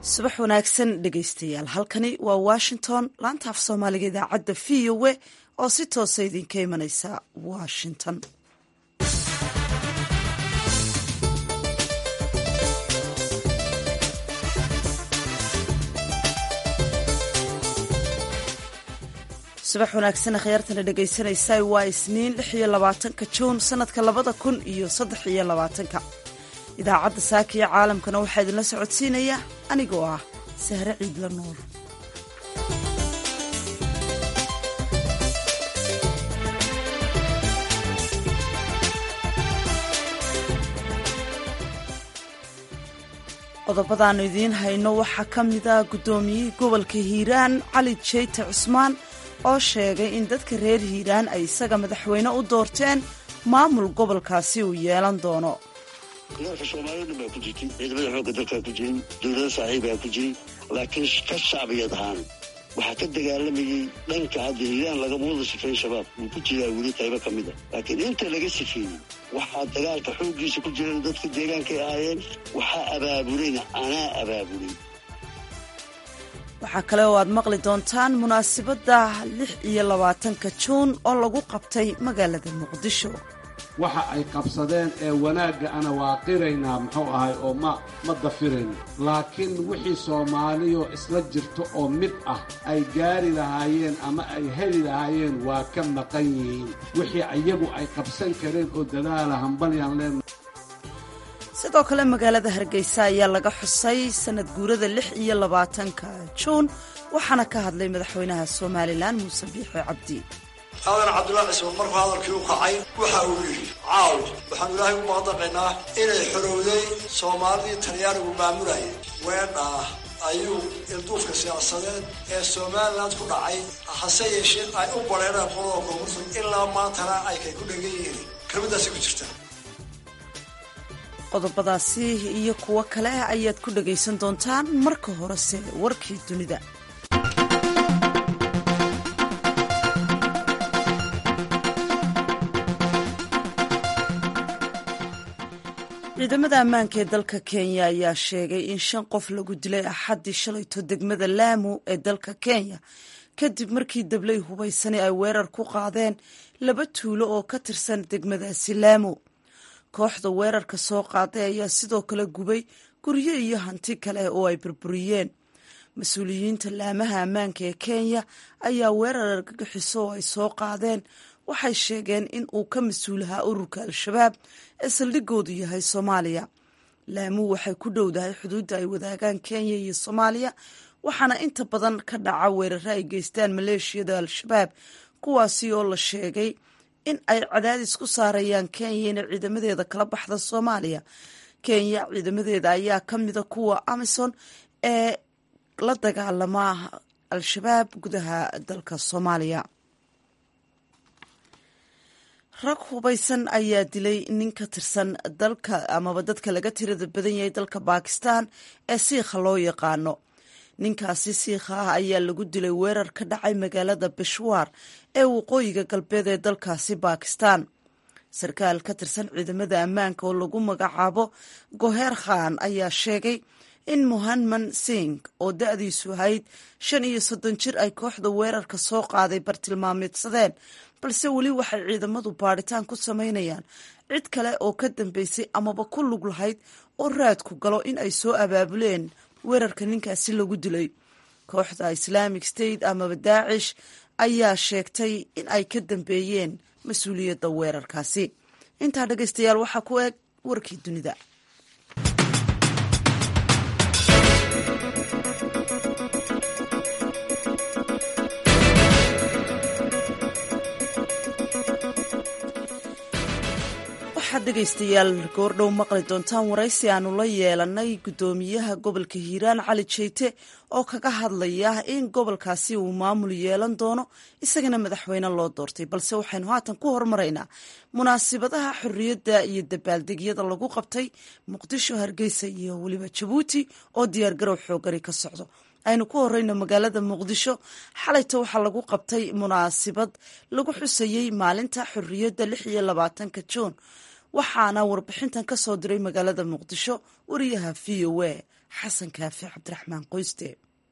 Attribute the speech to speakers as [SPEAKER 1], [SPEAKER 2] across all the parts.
[SPEAKER 1] subax wanaagsan dhegaystayaal halkani waa washington laanta af soomaaliga idaacadda v o a oo si toosa idinka imanaysa washington subax wanaagsan akhyaartana dhegaysanaysa waa isniin lix iyo labaatanka juun sanadka labada kun iyo saddex iyo labaatanka idaacadda saaka iyo caalamkana waxaa idinla socodsiinaya anigoo ah sahre ciidla nuur qodobadaannu idiin hayno waxaa ka mid ah guddoomiyihii gobolka hiiraan cali jeyte cusmaan oo sheegay in dadka reer hiiraan ay isaga madaxweyne u doorteen maamul gobolkaasi uu yeelan doono
[SPEAKER 2] gobolka soomaaliya dhan baa ku jirtay ciidamada xoogga dalkaa ku jiray dowlada saaxiibaa ku jiray laakiin ka shacbiyad ahaan waxaa ka dagaalamayey dhanka hadda hiiraan lagama wada sifeyn shabaab wuu ku jiraa weli qaybo ka mid a laakiin inta laga sifeeyey waxaa dagaalka xooggiisa ku jiran dadka deegaankay ahaayeen waxaa abaabulayna anaa abaabulay
[SPEAKER 1] waxaa kale oo aad maqli doontaan munaasabadda lix iyo labaatanka juun oo lagu qabtay magaalada muqdisho
[SPEAKER 3] waxa ay qabsadeen ee wanaagga ana waa qiraynaa muxuu ahay oo ma ma dafirayno laakiin wixii soomaaliyo isla jirto oo mid ah ay gaari lahaayeen ama ay heli lahaayeen waa ka maqan yihiin wixii iyagu ay qabsan kareen oo dadaala hambalyaan leen
[SPEAKER 1] sidoo kale magaalada hargeysa ayaa laga xusay sanad guurada lix iyo labaatanka juun waxaana ka hadlay madaxweynaha somalilan muuse biixi cabdi
[SPEAKER 4] aadan cabdullaahi cismaan markuu hadalkii u kacay waxa uu yidhi caaw waxaanu ilaahay u mahadnaqaynaa inay xorowday soomaalidii talyaanigu maamulayay weedhaa ayuu ilduufka siyaasadeed ee somalilan ku dhacay hase yeeshee ay u badheereen qolada koonfurta ilaa maantana ay kay ku dhegan yihiin kelmadaasi ku jirta
[SPEAKER 1] qodobadaasi iyo kuwo kale ayaad ku dhagaysan doontaan marka horese warkii dunida ciidamada ammaanka ee dalka kenya ayaa sheegay in shan qof lagu dilay axaddii shalayto degmada laamu ee dalka kenya kadib markii dablay hubaysani ay weerar ku qaadeen laba tuulo oo ka tirsan degmadaasi laamu kooxda weerarka soo qaaday ayaa sidoo kale gubay guryo iyo hanti kale oo ay burburiyeen mas-uuliyiinta laamaha ammaanka ee kenya ayaa weerar argagixiso oo ay soo qaadeen waxay sheegeen in uu ka mas-uulahaa ururka al-shabaab ee saldhigoodu yahay soomaaliya laamuu waxay ku dhowdahay xuduudda ay wadaagaan kenya iyo soomaaliya waxaana inta badan ka dhaca weeraro ay geystaan maleeshiyada al-shabaab kuwaasi oo la sheegay in ay cadaadis ku saarayaan kenya inay ciidamadeeda kala baxda soomaaliya kenya ciidamadeeda ayaa ka mida kuwa amison ee la dagaalama al-shabaab gudaha dalka soomaaliya rag hubaysan ayaa dilay nin ka tirsan dalka amaba dadka laga tirada badan yahay dalka bakistan ee siikha loo yaqaano ninkaasi siikha ah ayaa lagu dilay weerar ka dhacay magaalada beshwaar ee waqooyiga galbeed ee dalkaasi bakistan sarkaal ka tirsan ciidamada ammaanka oo lagu magacaabo goheer khan ayaa sheegay in muhanman singh oo da-diisu ahayd shan iyo soddon jir ay kooxda weerarka soo qaaday bartilmaameedsadeen balse weli waxay ciidamadu baadhitaan ku samaynayaan cid kale oo ka dambeysay amaba ku lug lahayd oo raadku galo in ay soo abaabuleen weerarka ninkaasi lagu dilay kooxda islaamic state amaba daacish ayaa sheegtay in ay ka dambeeyeen mas-uuliyadda weerarkaasi intaa dhegaystayaal waxaa ku eg warkii dunida waxaad dhegaystayaal goordhow maqli doontaan waraysi aanu la yeelanay guddoomiyaha gobolka hiiraan cali jeyte oo kaga hadlaya in gobolkaasi uu maamul yeelan doono isagana madaxweyne loo doortay balse waxaynu haatan ku hormaraynaa munaasibadaha xorriyadda iyo dabaaldegyada lagu qabtay muqdisho hargeysa iyo weliba jabuuti oo diyaargarow xoogani ka socdo aynu ku horeyno magaalada muqdisho xalayta waxaa lagu qabtay munaasibad lagu xusayey maalinta xorriyadda lix iyo labaatanka juun waxaana warbixintan ka soo diray magaalada muqdisho wariyaha v o a xasan kaafi cabdiraxmaan qoyste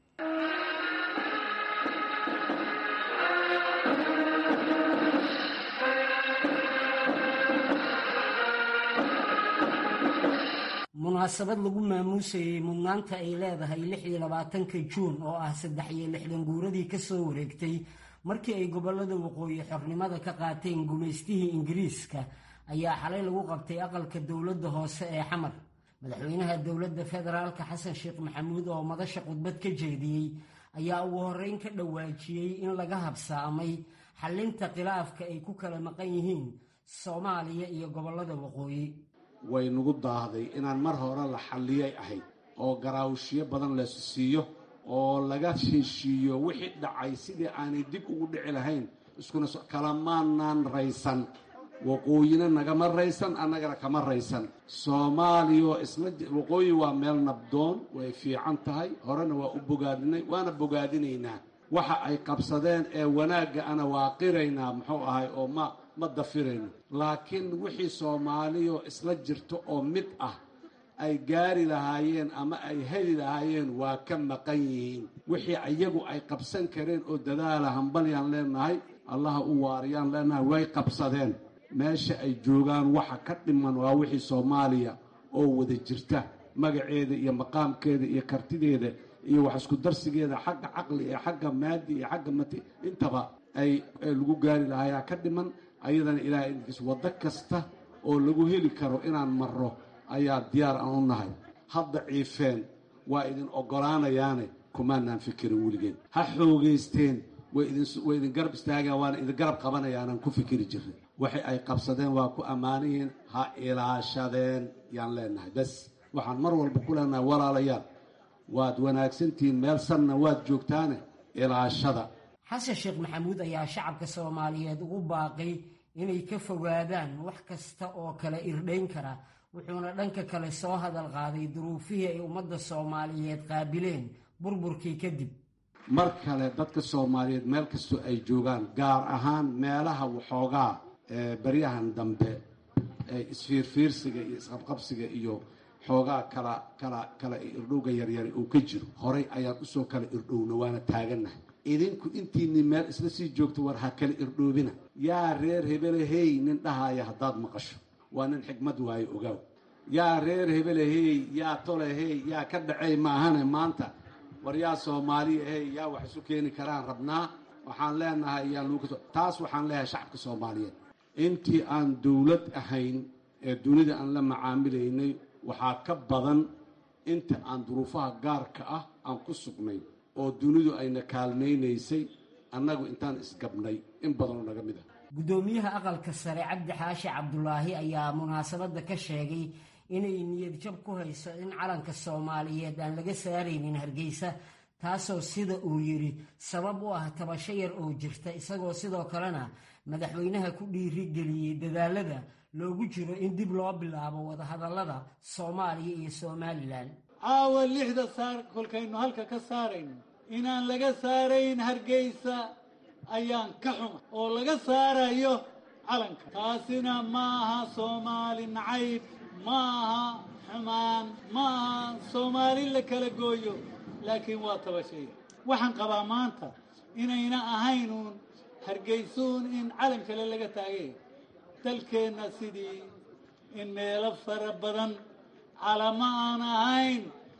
[SPEAKER 5] munaasabad lagu maamuusayey mudnaanta ay leedahay lix iyo labaatanka juun oo ah saddex iyo lixdan guuradii ka soo wareegtay markii ay gobollada waqooyi xornimada ka qaateen gumaystihii ingiriiska ayaa xalay lagu qabtay aqalka dowladda hoose ee xamar madaxweynaha dowladda federaalka xasan sheekh maxamuud oo madasha khudbad ka jeediyey ayaa ugu horreyn ka dhawaajiyey in laga habsaamay xallinta khilaafka ay ku kala maqan yihiin soomaaliya iyo gobollada waqooyi
[SPEAKER 3] way nagu daahday inaan mar hore la xalliyay ahayd oo garaawshiyo badan laysu siiyo oo laga heshiiyo wixii dhacay sidii aanay dib ugu dhici lahayn iskuna kalamaanaan raysan waqooyina nagama raysan annagana kama raysan soomaaliya isla waqooyi waa meel nabdoon way fiican tahay horena waa u bogaadinay waana bogaadinaynaa waxa ay qabsadeen ee wanaagga ana waa qiraynaa muxuu ahay oo ma ma dafirayno laakiin wixii soomaaliyo isla jirto oo mid ah ay gaari lahaayeen ama ay heli lahaayeen waa ka maqan yihiin wixii iyagu ay qabsan kareen oo dadaala hambalyaan leenahay allaha u waariyaan leenahay way qabsadeen meesha ay joogaan waxa ka dhiman waa wixii soomaaliya oo wada jirta magaceeda iyo maqaamkeeda iyo kartideeda iyo wax isku darsigeeda xagga caqli iyo xagga maadi iyo xagga mati intaba ay lagu gaari lahayaa ka dhiman ayadana ilaahay idinkiis waddo kasta oo lagu heli karo inaan marro ayaa diyaar aan u nahay hadda ciifeen waa idin oggolaanayaane kumaanaan fikirin weligeen ha xoogaysteen way idin garab istaagaan waana idin garab qabanayaanaan ku fikiri jirnay waxay ay qabsadeen waa ku ammaanihiin ha ilaashadeen yaan leenahay bes waxaan mar walba ku leenahay walaalayaal waad wanaagsantihiin meel sanna waad joogtaane ilaashada
[SPEAKER 5] xasan sheekh maxamuud ayaa shacabka soomaaliyeed ugu baaqay inay ka fogaadaan wax kasta oo kale irdhayn kara wuxuuna dhanka kale soo hadal qaaday duruufihii ay ummadda soomaaliyeed qaabileen burburkii kadib
[SPEAKER 3] mar kale dadka soomaaliyeed meel kastoo ay joogaan gaar ahaan meelaha waxoogaa baryahan dambe ee isfiirfiirsiga iyo isqabqabsiga iyo xoogaa kala kala kala irdhowga yaryari uu ka jiro horay ayaan usoo kala irdhowna waana taagannahay idinku intiinni meel isla sii joogto war ha kala irdhoobina yaa reer hebele hey nin dhahaaya haddaad maqasho waa nin xigmad waayo ogaaw yaa reer hebele hey yaa tole hey yaa ka dhacey maahane maanta war yaa soomaaliya hey yaa wax isu keeni karaan rabnaa waxaan leenahay yaa luukas taas waxaan leeyahay shacabka soomaaliyeed intii aan dowlad ahayn ee dunida aan la macaamilaynay waxaa ka badan inta aan duruufaha gaarka ah aan ku sugnay oo dunidu ayna kaalmaynaysay annagu intaan isgabnay in badanoo naga mid ah
[SPEAKER 5] guddoomiyaha aqalka sare cabdi xaashi cabdulaahi ayaa munaasabadda ka sheegay inay niyad jab ku hayso in calanka soomaaliyeed aan laga saaraynin hargeysa taasoo sida uu yidhi sabab u ah tabasho yar oo jirta isagoo sidoo kalena madaxweynaha ku dhiirigeliyey dadaalada loogu jiro in dib loo bilaabo wadahadallada soomaaliya iyo somalilan
[SPEAKER 6] caawa lixda saar kolkaynu halka ka saarayno inaan laga saarayn hargeysa ayaan ka xuma oo laga saarayo calanka taasina ma aha soomaali nacayb ma aha xumaan ma aha soomaali la kala gooyo laakiin waa tabashaya waxaan qabaa maanta inayna ahaynuun hargeysuun in calan kale laga taagay dalkeenna sidii in meelo fara badan calama aan ahayn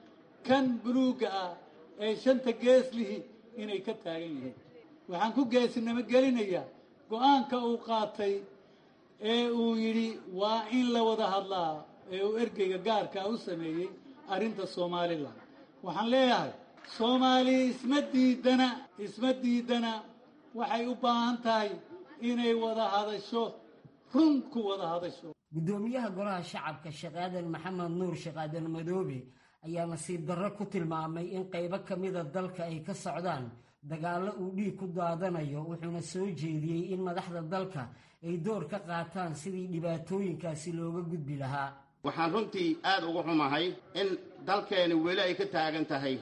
[SPEAKER 6] kan buluugga ah ee shanta geeslihi inay ka taagan yihiin waxaan ku geesinimo gelinayaa go-aanka uu qaatay ee uu yidhi waa in la wada hadlaa ee uu ergeyga gaarkaa u sameeyey arrinta somalilan waxaan leeyahay soomaali isma diidana isma diidana waxay u baahan tahay inay wada hadasho run ku wada hadasho
[SPEAKER 5] guddoomiyaha golaha shacabka sheekh aadan maxamed nuur sheekh aadan madoobe ayaa nasiib darro ku tilmaamay in qaybo ka mida dalka ay ka socdaan dagaallo uu dhiig ku daadanayo wuxuuna soo jeediyey in madaxda dalka ay door ka qaataan sidii dhibaatooyinkaasi looga gudbi lahaa
[SPEAKER 7] waxaan runtii aad uga xumahay in dalkeeni weli ay ka taagan tahay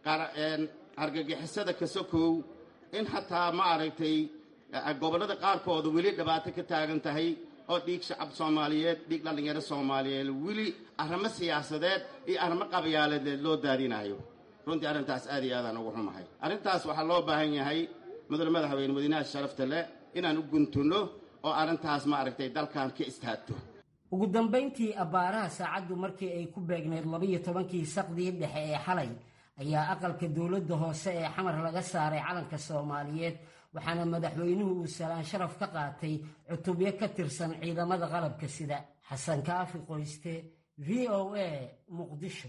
[SPEAKER 7] argagixisada kasokow in xataa ma aragtay gobollada qaarkooda weli dhibaato ka taagan tahay oo dhiig shacab soomaaliyeed dhiig dhallinyaro soomaaliyeed weli arrimo siyaasadeed iyo arrimo qabyaaladeed loo daadinayo runtii arrintaas aad iyo aadaan ugu xumahay arrintaas waxaa loo baahan yahay mudane madaxweyne madiinaha sharafta leh inaan u guntunno oo arrintaas maaragtay dalkan ka istaagto
[SPEAKER 5] ugu dambayntii abbaaraha saacaddu markii ay ku beegneyd labiyo tobankii saqdii dhexe ee xalay ayaa aqalka dowladda hoose ee xamar laga saaray calanka soomaaliyeed waxaana madaxweynuhu uu salaan sharaf ka qaatay cutubyo ka tirsan ciidamada qalabka sida xasan kaafi qoyste v o a muqdisho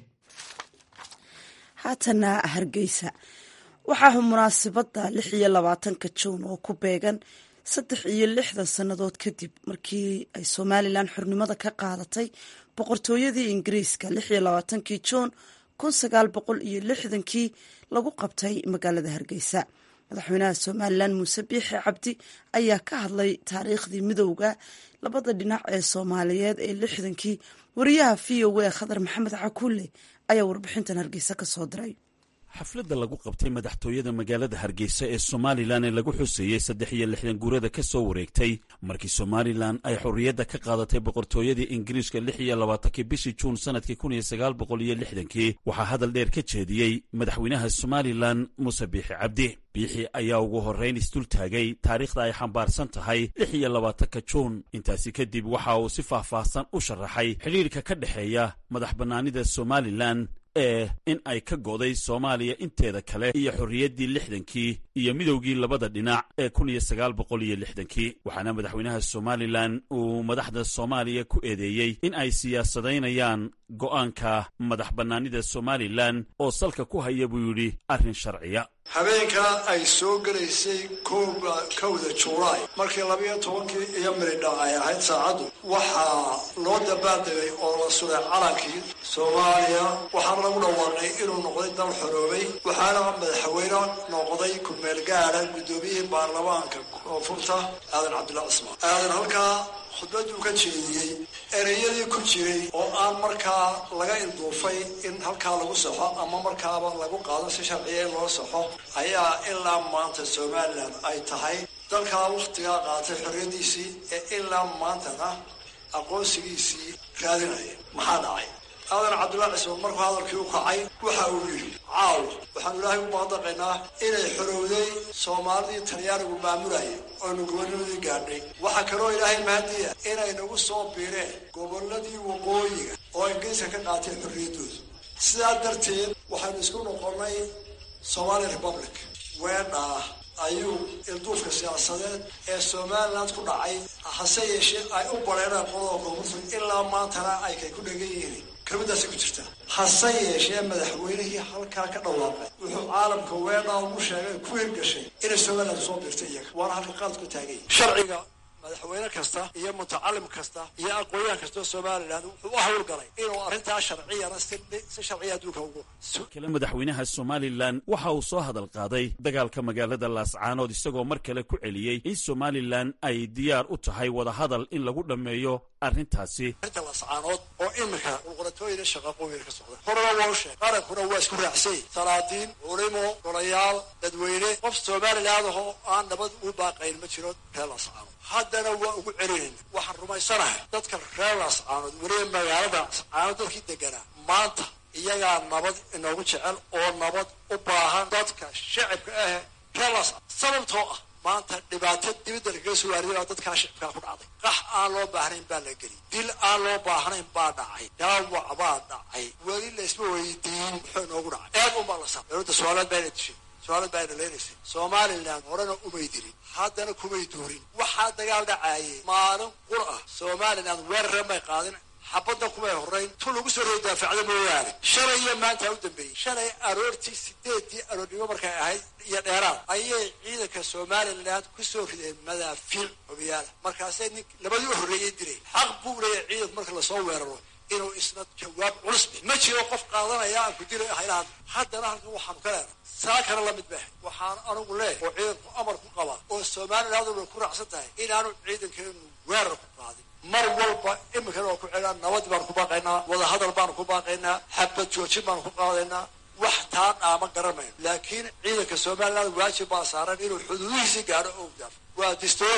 [SPEAKER 1] haatana hargeysa waxaa munaasabadda lix iyo labaatanka juun oo ku beegan saddex iyo lixdan sannadood kadib markii ay somalilan xornimada ka qaadatay boqortooyadii ingiriiska lix iyo labaatankii juun kun sagaal boqol iyo lixdankii lagu qabtay magaalada hargeysa madaxweynaha somalilan muuse biixi cabdi ayaa ka hadlay taariikhdii midowda labada dhinac ee soomaaliyeed ee lixdankii wariyaha v o a khadar maxamed cakulle ayaa warbixintan hargeysa ka soo diray
[SPEAKER 8] xafladda lagu qabtay madaxtooyada magaalada hargeysa ee somalilan ee lagu xuseeyey saddex iyo lixdan guurada ka soo wareegtay markii somalilan ay xorriyadda ka qaadatay boqortooyadii ingiriiska lix iyo labaatankii bishii juun sannadkii kun iyo sagaal boqol iyo lixdankii waxaa hadal dheer ka jeediyey madaxweynaha somalilan muuse biixi cabdi biixi ayaa ugu horrayn isdul taagay taariikhda ay xambaarsan tahay lix iyo labaatanka juun intaasi kadib waxa uu si faahfaahsan u sharaxay xidhiirka ka dhexeeya madax bannaanida somalilan ee in ay ka go'day soomaaliya inteeda kale iyo xorriyaddii lixdankii iyo midowgii labada dhinac ee kun iyo sagaal boqol iyo lixdankii waxaana madaxweynaha somalilan uu madaxda soomaaliya ku eedeeyey in ay siyaasadaynayaan go'aanka madax bannaanida somalilan oo salka ku haya buu yidhi arrin sharciya
[SPEAKER 4] habeenka ay soo gelaysay kooba kowda julaay markii labiyo tobankii iyo miridha ay ahayd saacaddu waxaa loo dabaaldegay oo la sulay calankii soomaaliya waxaana lagu dhawaaqay inuu noqday dal xoroobay waxaana madaxweyne noqday kumeel gaada guddoomiyihii baarlamaanka koonfurta aadan cabdillah cismaan aadan halkaa khudbaduu ka jeediyey ereyadii ku jiray oo aan markaa laga ilduufay in halkaa lagu saxo ama markaaba lagu qaado si sharciya in loo saxo ayaa ilaa maanta somalilan ay tahay dalkaa wakhtigaa qaatay xorriyadiisii ee ilaa maantana aqoonsigiisii raadinaya maxaa dhacay aadan cabdillah cismaan markuu hadalkii u kacay waxa uu yidhi caaw waxaanu ilaahay u mahadnaqaynaa inay xorowday soomaalidii talyaanigu maamulayay oonu gobolnimadii gaadhnay waxaa kaloo ilaahay mahadiya inay nagu soo biireen gobolladii waqooyiga oo ingiriiska ka qaateen xorriyaddooda sidaa darteed waxaynu isku noqonnay somaali republic weedhaa ayuu ilduufka siyaasadeed ee somaliland ku dhacay hase yeeshee ay u bareereen qodobka koonfurta ilaa maantana ay kay ku dhegan yihiin kelmadaasay ku jirtaa hase yeeshee madaxweynihii halkaa ka dhawaaqay wuxuu caalamka weedhaa ugu sheegay ku hirgashay inay somaliland soo biirtay iyaga waana halka qaad ku taagay sharciga madaxweyne kasta iyo mutacalim kasta iyo aqoon-yahan kastao somalilan wuxuu u hawlgalay inuu arrintaa sharciyana si sharciya adduunka ugu
[SPEAKER 8] kale madaxweynaha somalilan waxa uu soo hadal qaaday dagaalka magaalada laascaanood isagoo mar kale ku celiyey in somalilan ay diyaar u tahay wadahadal in lagu dhammeeyo arrintaasi
[SPEAKER 4] arrinta laascaanood oo iminka qulqulatooyina shaqaqooyina ka socda horena waa u sheeg qarankuna waa isku raacsay salaadiin culimo golayaal dadweyne qof somaliland ahoo aan nabad u baaqayn ma jiro reer laascaanood haddana waa ugu celinayna waxaan rumaysanahay dadka reer laascaanood weliba magaalada laascaanood dadkii deganaa maanta iyagaa nabad inoogu jecel oo nabad u baahan dadka shacibka ah reer laascaanood sababtoo ah maanta dhibaato dibadda lagaga soo waariday baa dadkaa shicibkaa ku dhacday qax aan loo baahnayn baa la geliyay dil aan loo baahnayn baa dhacay dhaawac baa dhacay weli laysma weydiin muxuu inoogu dhacay eed unbaa la saa dowladda somaaliyeed baa ina dishay somaaliyeed baa ina leenaysay somalilan horena umay dilin haddana kumay duurin waxaa dagaal dhacaayay maalin qur ah somalilan weerare may qaadin xabadda kumay horrayn tu lagu soo roo daafacda mooyaane shalay iyo maanta u dambeeyey shalay aroortii sideedii aroornimo markay ahayd iyo dheeraad ayay ciidanka somalilan ku soo rideen madaafiic hobiyaala markaasay nin labadii u horreeyay diray xaq buu leeyahay ciidanku marka lasoo weeraro inuu isna jawaab culus bi ma jiro qof qaadanaya aan ku dila haylahan haddana halkan waxaanu ka leenahay saa kana la mid maahay waxaan anugu leeh oo ciidanku amar ku qaba oo somaliland way ku raacsan tahay inaanu ciidankeenu weerar ku qaadin mar walba iminkana waa ku celinaa nabad baanu ku baaqaynaa wadahadal baanu ku baaqaynaa xabad joojin baanu ku qaadaynaa wax taa dhaama garanayno laakiin ciidanka somaliland waajib baa saaran inuu xuduudihiisii gaadho oo gaafo waa distoori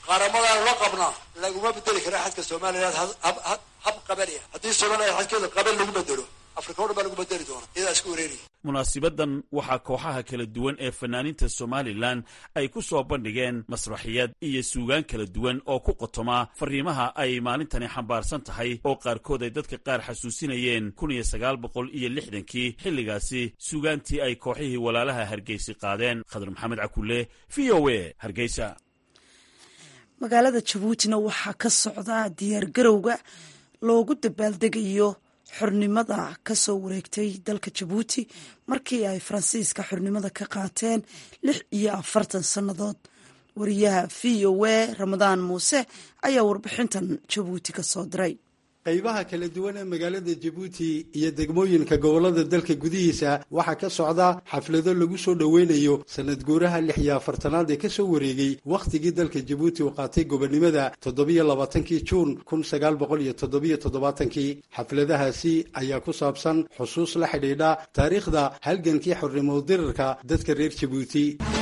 [SPEAKER 4] qaramadaanu la qabnaa laguma bedeli kara xadka somalilan hab qabaniya haddii somalilan xadkeeda qaban lagu bedelo afrika o dhan baa lagu bedeli doona iyadaa isku wareeriya
[SPEAKER 8] munaasibadan waxaa kooxaha kala duwan ee fanaaniinta somalilan ay ku soo bandhigeen masraxiyad iyo suugaan kala duwan oo ku qotoma fariimaha ay maalintani xambaarsan tahay oo qaarkood ay dadka qaar xasuusinayeen kun iyo sagaal boqol iyo lixdankii xilligaasi suugaantii ay kooxihii walaalaha hargeysi qaadeen khadar maxamed cakulle v o a hargeysa
[SPEAKER 1] magaalada jabuutina waxaa ka socda diyaargarowga loogu dabaaldegayo xornimada ka soo wareegtay dalka jabuuti markii ay faransiiska xornimada ka qaateen lix iyo afartan sannadood wariyaha v o a ramadaan muuse ayaa warbixintan jabuuti ka soo diray
[SPEAKER 9] qaybaha kala duwan ee magaalada jabuuti iyo degmooyinka gobollada dalka gudihiisa waxaa ka socda xaflado lagu soo dhoweynayo sanad guuraha lix iyo afartanaad ee ka soo wareegay wakhtigii dalka jabuuti uu qaatay gobonnimada toddobiyo labaatankii juun kun sagaal boqol iyo toddobiyo toddobaatankii xafladahaasi ayaa ku saabsan xusuus la xidhiidha taariikhda halgankii xornimo dirarka dadka reer jabuuti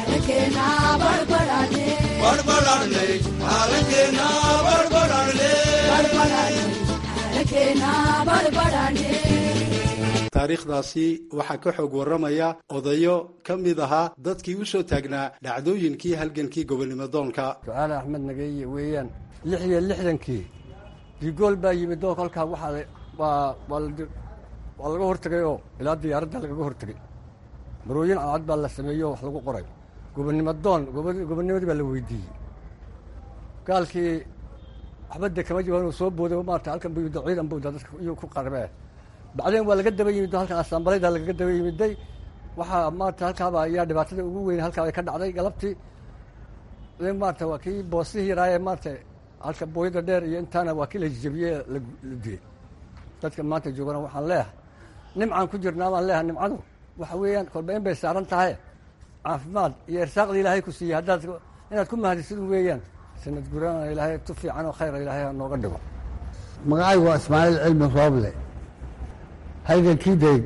[SPEAKER 9] taariikhdaasi waxaa ka xoog warramaya odayo ka mid ahaa dadkii u soo taagnaa dhacdooyinkii halgankii gobonnimo doonka
[SPEAKER 10] su-aale axmed nageeye weeyaan lix iyo lixdankii digool baa yimid oo kolkaa waxaa waa waa laga hortegay oo ilaa diyaaradda lagaga hortegay marooyin cadcad baa la sameeyey oo wax lagu qoray gobonnimo doon gobonnimadii baa la weydiiyey gaalkii waxba de kama jawaan uu soo booday maarata halkan bu yimid ciidan buu dadka iyuu ku qarabee bacdeen waa laga daba yimid halkan asambalayda lagaga daba yimiday waxaa maarata halkaaba ayaa dhibaatada ugu weyn halkaaba ka dhacday galabtii maarata waa kii boosihii yaraaye maarata halka booyada dheer iyo intaana waa kii la jijabiyey la dilay dadka maanta joogana waxaan leeyahay nimcaan ku jirnaa baan leeyahay nimcadu waxa weeyaan kolba in bay saaran tahay caafimaad iyo irsaaqda ilaahay ku siiyey haddaad inaad ku mahadisid weeyaan sanad gurana ilaahay tu fiican oo khayra ilaahay nooga dhigo
[SPEAKER 11] magacaygu waa ismaaciil cilmi rooble halgankii de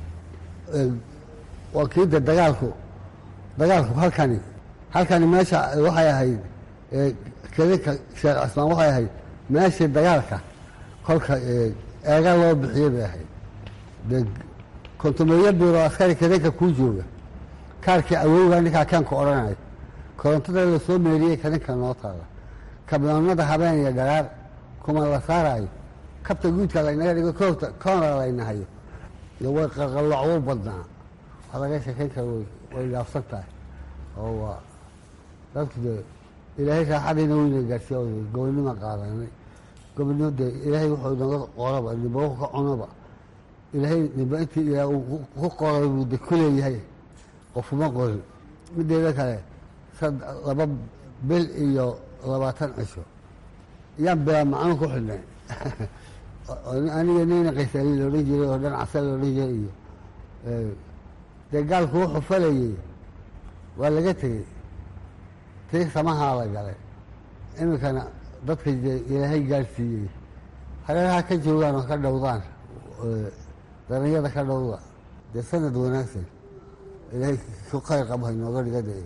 [SPEAKER 11] waa kii de dagaalku dagaalku halkani halkani meesha waxay ahayd kedinka sheekh cismaan waxay ahayd meeshii dagaalka kolka eega loo bixiyey bay ahayd de kontumeeyo biiro askari kedinka kuu jooga kaarkii awowga ninkaa keenka odhanayo korontada la soo meeriyey kadinka noo taala kabnoonada habeen iyo dharaar kuma la saaraayo kabta guudka laynaga dhigo koota koona laynahayo iyo way qaqallocwo badnaa waa laga sheekayn kara way dhaafsan tahay oo waa dadku dee ilaahay raaxadiina weyna gaarsiiya gobonnima qaadanay gobonnimo dee ilaahay wuxuu naga qoraba nimba wuxuu ka cunaba ilaahay nimba intii ilaah uu ku qoray buu de ku leeyahay qofuma qorin mideeda kale laba bil iyo labaatan cisho yaan bilaa macno ku xidhnay aniga nina qaysaali loodhan jiray oo dhan casa loodhan jiray iyo dee gaalku wuxuu falayey waa laga tegey tii samahaa la galay iminkana dadka dee ilaahay gaadhsiiyey hareeraha ka joogaan oo ka dhowdaan daranyada ka dhowda dee sanad wanaagsan ilaahay ku khayr qabo inooga dhiga de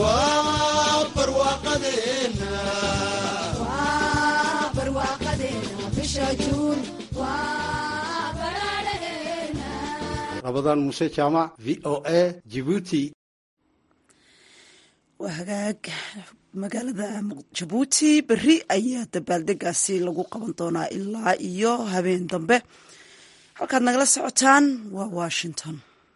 [SPEAKER 9] rabadaan muuse jaamac v o a jibuuti
[SPEAKER 1] waa hagaag magaalada jabuuti berri ayaa dabaaldegaasi lagu qaban doonaa ilaa iyo habeen dambe halkaad nagala socotaan waa washington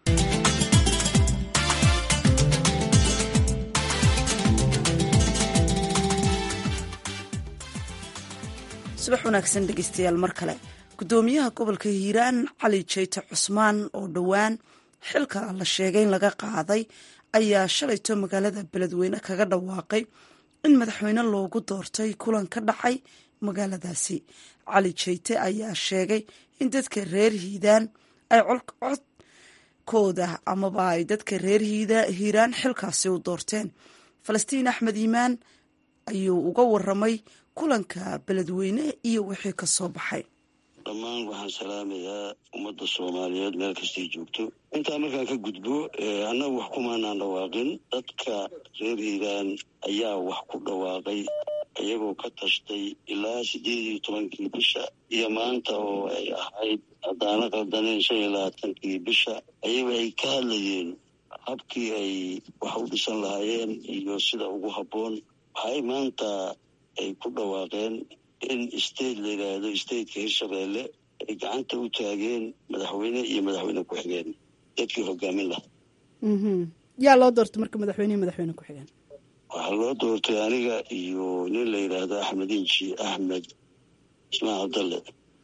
[SPEAKER 1] subax wanaagsan dhegeystayaal mar kale gudoomiyaha gobolka hiiraan cali jeyte cusmaan oo dhowaan xilka la sheegay in laga qaaday ayaa shalayto magaalada beledweyne kaga dhawaaqay in madaxweyne loogu doortay kulan ka dhacay magaaladaasi cali jeyte ayaa sheegay in dadka reer hiidaan ay codkooda amaba ay dadka reer hiiraan xilkaasi u doorteen falastiin axmed iimaan ayuu uga waramay kulanka beledweyne iyo wixii ka soo baxay
[SPEAKER 2] dhammaan waxaan salaamayaa ummadda soomaaliyeed meel kastay joogto intaa markaan ka gudbo annagu wax kumaanaan dhawaaqin dadka reer hiiraan ayaa wax ku dhawaaqay iyagoo ka tashtay ilaa sideed iyo tobankii bisha iyo maanta oo ay ahayd haddaana qaldaneen shan iyo labaatankii bisha ayaga ay ka hadlayeen habkii ay wax u dhisan lahaayeen iyo sida ugu habboon waxay maanta ay ku dhawaaqeen in state la yidhaahdo stateka hirshabeelle ay gacanta u taageen madaxweyne iyo madaxweyne ku-xigeen dadkii hogaamin lahaa
[SPEAKER 12] yaa loo doortay marka madaxweyne iyo madaxweyne ku-xigeen
[SPEAKER 2] waxaa loo doortay aniga iyo nin la yidhaahdo axmed inji axmed ismaan cabdalle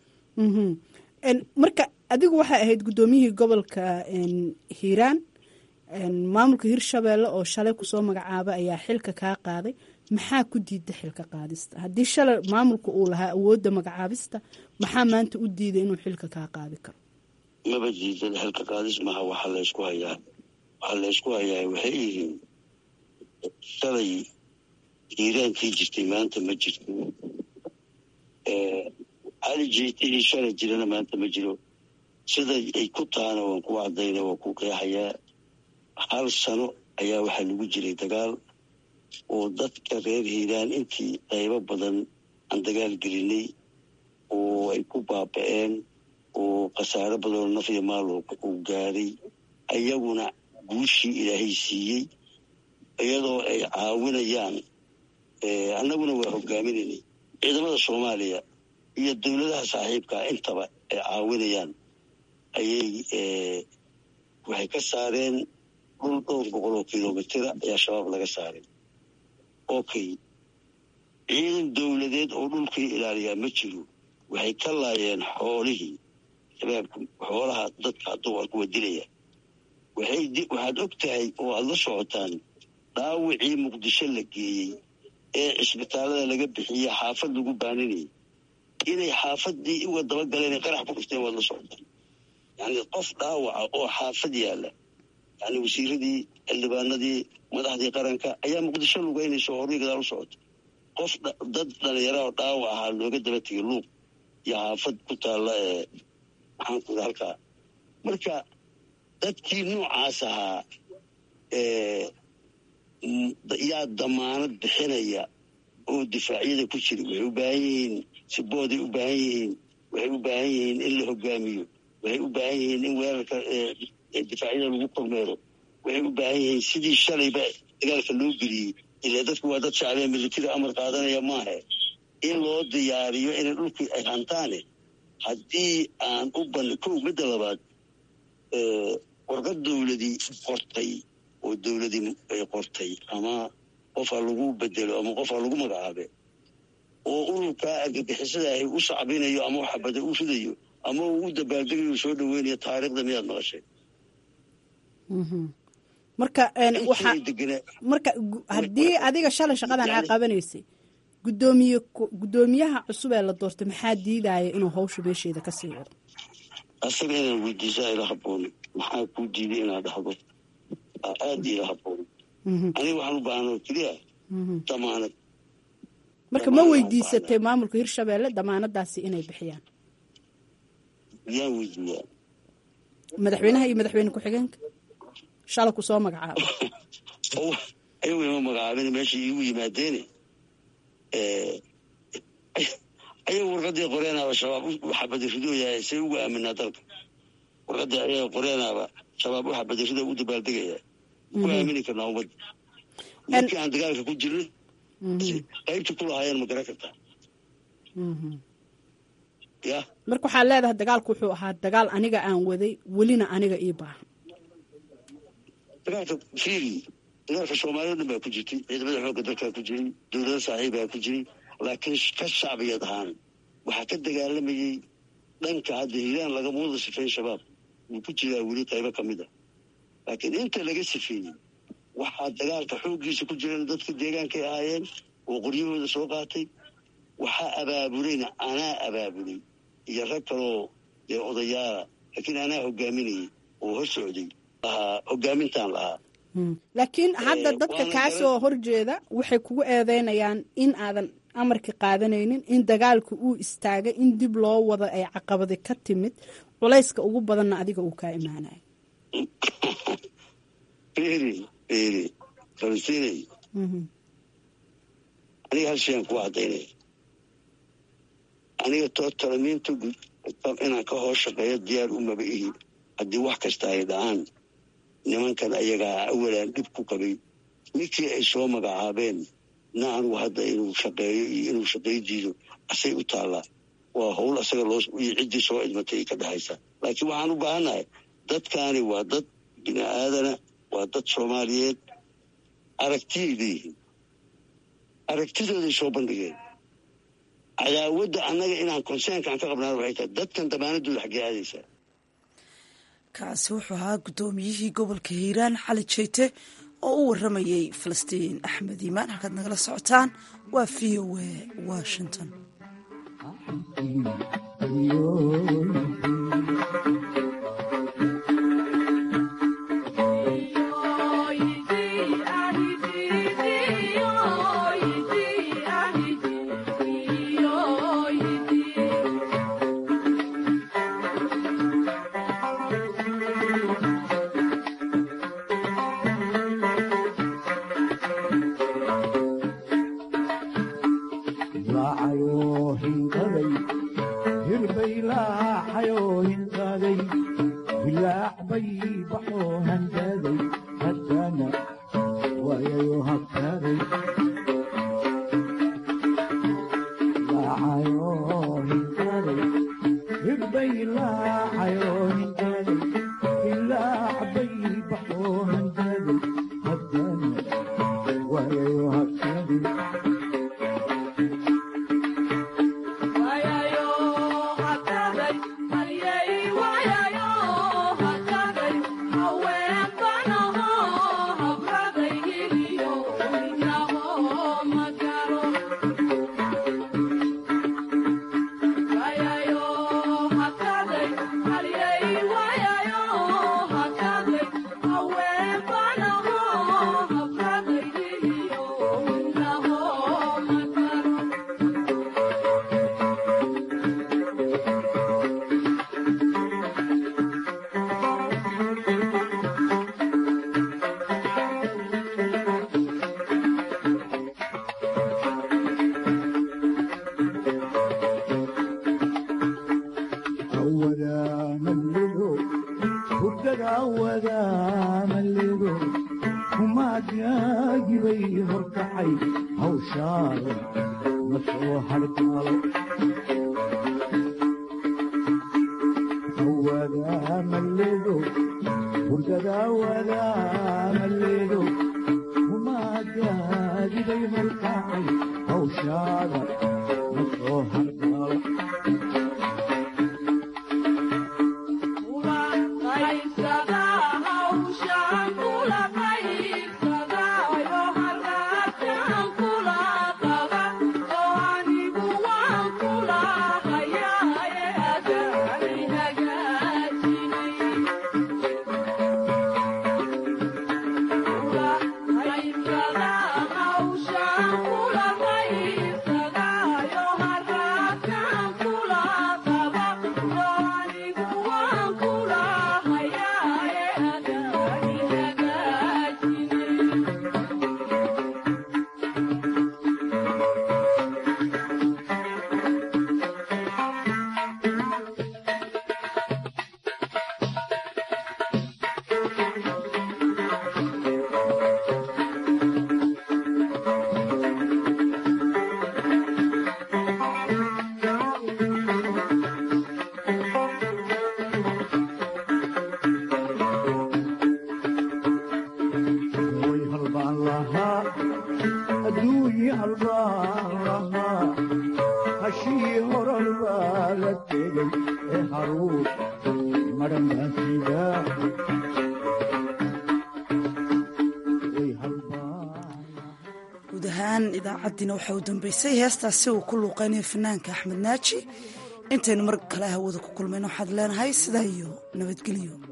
[SPEAKER 12] marka adigu waxay ahayd guddoomiyihii gobolka hiiraan maamulka hirshabeelle oo shalay kusoo magacaaba ayaa xilka kaa qaaday maxaa ku diida xilka qaadista haddii shalay maamulka uu lahaa awoodda magacaabista maxaa maanta u diiday inuu xilka kaa qaadi karo
[SPEAKER 2] maba diidan xilka qaadis maha waxaa laysku hayaa waxaa laysku hayaa waxay yihiin shalay hiiraankii jirtay maanta ma jirto cali jiitihii shalay jirana maanta ma jiro sida ay ku tahana waan ku cadayna waan ku qeexayaa hal sano ayaa waxaa lagu jiray dagaal oo dadka reer hiiraan intii qaybo badan aan dagaal gelinay oo ay ku baaba-een oo khasaaro badanoo naf iyo maal uu gaaray ayaguna guushii ilaahay siiyey iyadoo ay caawinayaan annaguna waa hogaaminaynay ciidamada soomaaliya iyo dowladaha saaxiibkaa intaba ay caawinayaan ayay waxay ka saareen dhul dhowr boqol oo kilomitira ayaa shabaab laga saaray okay ciidan dowladeed oo dhulkii ilaaliyaa ma jiro waxay ka laayeen xoolihii shabaabka xoolaha dadka hadduu waa kuwa dilaya waxaad og tahay oo aada la socotaan dhaawicii muqdisho la geeyey ee cisbitaalada laga bixiyey xaafad lagu baaninayay inay xaafadii uga dabagaleen qarax ku dhufteen waad la socotaan yani qof dhaawaca oo xaafad yaalla yani wasiiradii xildhibaanadii madaxdii qaranka ayaa muqdisho lugeynaysa oo horii gadaal u socota qof dad dhalinyara oo dhaawac ahaa looga daba tegay luuq iyo xaafad ku taalla ee maxaanku ida halkaa marka dadkii noocaas ahaa yaa damaanad bixinaya oo difaacyada ku jira waxay u baahan yihiin sibooday u baahan yihiin waxay u baahan yihiin in la hogaamiyo waxay u baahan yihiin in weerarka difaacyada lagu kormeero waxay u baahan yihiin sidii shalayba dagaalka loo geliyey ilaa dadku waa dad shacbiya militari amar qaadanaya maahe in loo diyaariyo inay dhulkii ay hantaane haddii aan u ban kow midda labaad warqad dowladii qortay oo dowladii ay qortay ama qofa lagu bedelo ama qofa lagu magacaabe oo ururkaa argagixisada ahy u sacbinayo ama xabada u ridayo ama uu u dabaaldegayo soo dhaweynayo taariikhda miyaad maqashay
[SPEAKER 12] marka marka haddii adiga shalay shaqadan aa qabanaysay gudoomiye guddoomiyaha cusub ee la doortay maxaa diidaya inuu hawsha meesheeda kasii wado
[SPEAKER 2] asaga inaan weydiisaa ila haboon maxaa kuu diiday inaad dhahdo aada ila haboon aniga waxaan u baahanoo keliya damaanad
[SPEAKER 12] marka ma weydiisatay maamulka hirshabeelle damaanadaasi inay bixiyaan
[SPEAKER 2] yaan weydiiyaa
[SPEAKER 12] madaxweynaha iyo madaxweyne ku-xigeenka shala ku soo magacaabo
[SPEAKER 2] ayagu ima magacaabin meesha iigu yimaadeene ayagu warqadii qoreenaaba shabaab u xabadiridoyahay say ugu aaminaa dalka warqadii ayaga qoreenaaba shabaab u xabadirido u dabaaldegaya ku aamini karnaa ummadda markii aan dagaalka ku jirna qaybta ku lahaayeen ma garan kartaa ya
[SPEAKER 12] marka waxaad leedahay dagaalku wuxuu ahaa dagaal aniga aan waday welina aniga ii baahan
[SPEAKER 2] dagaalka fiiri dagaalka soomaaliya o dhan baa ku jirtay ciidamada xoogga dalkaa ku jiray dowlada saaxiibaa ku jiray laakiin ka shacbiyad ahaan waxaa ka dagaalamayey dhanka hadda hiiraan lagama wada sifeyn shabaab wuu ku jiraa weli qaybo ka mid a laakiin inta laga sifeeyey waxaa dagaalka xooggiisa ku jiran dadka deegaankay ahaayeen oo qoryahooda soo qaatay waxaa abaabulayna anaa abaabulay iyo rag kaloo dee odayaala laakiin anaa hogaaminayay oo hor socday lahaa hogaamintaan lahaa
[SPEAKER 12] laakiin hadda dadka kaa soo horjeeda waxay kugu eedeynayaan in aadan amarka qaadanaynin in dagaalka uu istaagay in dib loo wado ay caqabadi ka timid culayska ugu badanna adiga uu kaa imaanayo
[SPEAKER 2] eri eri falastiinay aniga hal shayaan kuwa caddaynaya aniga tootalamiinta inaan ka hoos shaqeeyo diyaar umaba ihi haddii wax kasta ay dhacaan nimankan ayagaa awalaan dhib ku qabay ninkii ay soo magacaabeen na anugu hadda inuu shaqeeyo iyo inuu shaqeey diido asay u taallaa waa howl asaga loo iyo ciddii soo idmatay ka dhexaysa laakiin waxaan u baahannahay dadkaani waa dad bini aadana waa dad soomaaliyeed aragtiyay leeyihiin aragtidooday soo bandhigeen cadaawadda annaga inaan konseenkaan ka qabnaan waxay tahay dadkan damaanadooda xaggee aadaysaa
[SPEAKER 1] kaasi wuxuu ahaa guddoomiyihii gobolka hiiraan xali jeyte oo u waramayey falastiin axmed iimaan halkaad nagala socotaan waa v o a washington guud ahaan idaacaddiina waxaa u dambeysay heestaasi uu ku luuqeynaya fanaanka axmed naaji intaynu mar kale hawada ku kulmayno waxaad leenahay sidaa iyo nabadgelyo